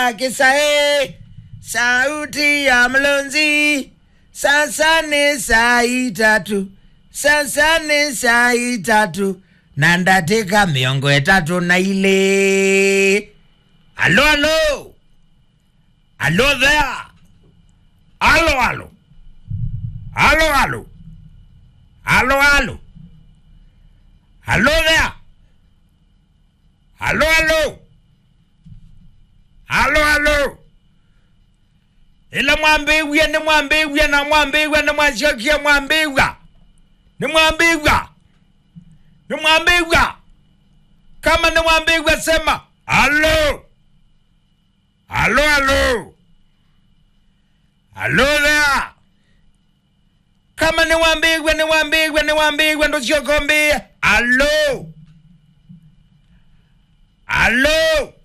kisae sauti ya mlonzi sasa ni saa itatu sasa ni saa itatu na ndatika miongo itatu na ile alo alo alo there alo alo alo alo alo alo alo there alo alo alo alo ila mwambigwie ni mwambigwie na mwambigwie ni mwaciokie mwambigwa ni mwambigwa ni mwambigwa kama ni mwambigwa sema alo alo alo alo there kama ni mwambigwe ni mwambigwe ni mwambigwe ndo siokombie alo alo